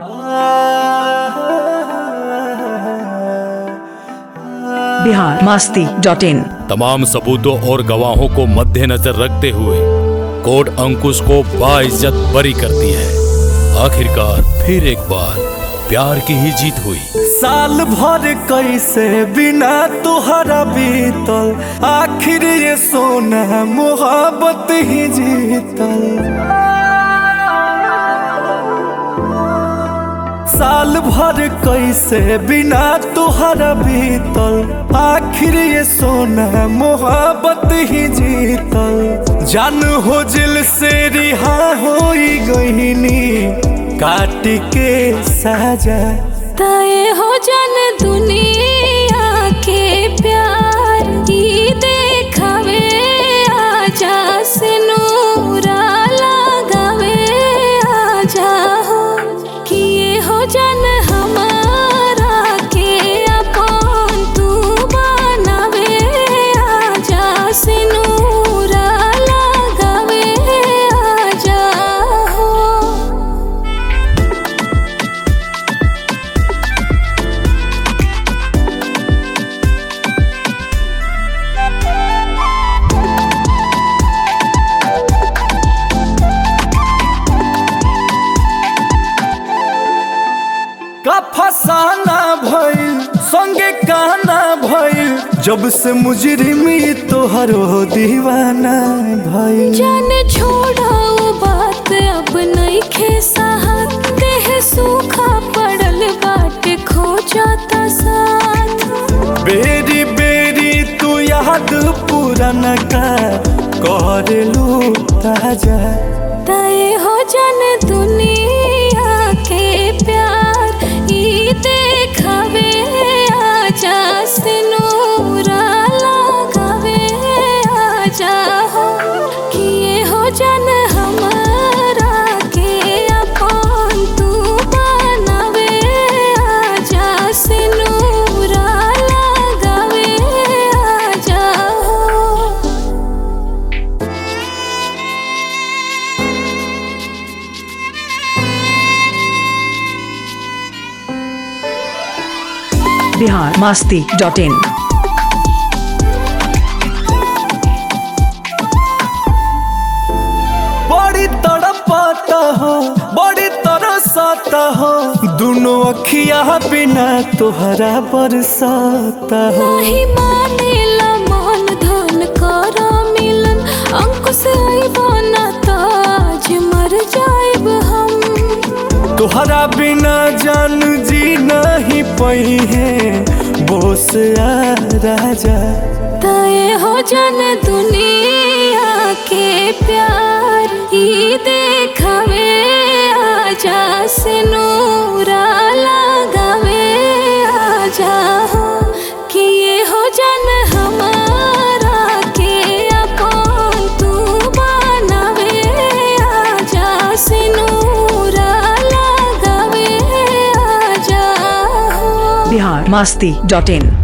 Bihar Masti dot in तमाम सबूतों और गवाहों को मद्देनजर रखते हुए कोर्ट अंकुश को बाइज्जत बरी करती है आखिरकार फिर एक बार प्यार की ही जीत हुई साल भर कैसे बिना तुहरा बीतल आखिर ये सोना मोहब्बत ही जीतल साल भर कैसे बिना तुहरा बीतल आखिर ये सोना मोहब्बत ही जीतल जान हो जिल से रिहा हो गईनी काट के साजा तय हो जन दुनिया के प्यार की देखावे आजा से नूरा लगावे आजा हो किए हो जन हमारा के अपन तू बनावे आजा से नूरा लगावे आजा हो का फसाना भइल संगे कहना भइल जब से मुजरिमी तोहर हो दीवाना भइल जान छोड़ाओ बात अब नहीं खे साहत देह सूखा पड़ल बाट खो जाता साथ बेरी बेरी तू याद पुराना का कर लू ताजा तय हो जन दुनिया के प्यार ई देखावे आजा से नूरा लगावे आजा हो किए हो जन हमारा के अपन तू बनावे आजा से नूरा लगावे आजा हो बिहार मास्ती डॉट इन बड़ी तड़पाता हो बड़ी तरसाता हो दोनों अखिया बिना तोहरा बरसाता हो नाही मानेला मन धन कर मिलन अंकुश आइबाना ताज मर जाइब हम तोहरा बिना जान जी नहीं पई है बोस आ राजा तय हो जन दुनिया के प्यार ई देखावे आजा से नूरा लगावे आजा हो किए हो जन हमारा के अपन तू बनावे आजा से नूरा लगावे आजा हो बिहार मास्ती डॉट इन